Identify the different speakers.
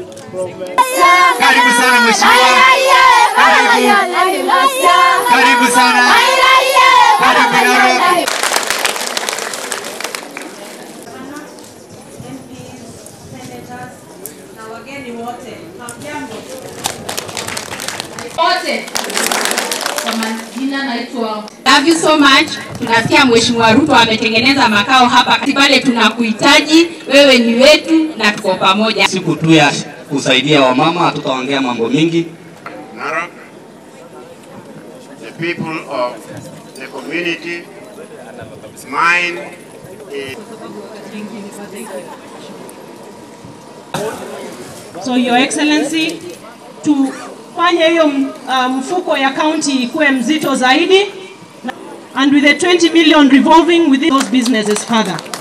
Speaker 1: Karibu sana mheshimiwa. Karibu. Karibu sana. Karibu Narok.
Speaker 2: na wageni wote, hamjambo?
Speaker 3: wote kwa majina naitwa Love you so much. Tunasikia Mheshimiwa Ruto ametengeneza makao hapa pale, tunakuhitaji wewe, ni wetu na tuko pamoja.
Speaker 4: siku tu ya kusaidia wamama, hatutaongea mambo mingi.
Speaker 1: Narok, the people of the community, mine is
Speaker 2: So your excellency, tufanye hiyo uh, mfuko ya county ikuwe mzito zaidi and with the 20 million revolving within those businesses further.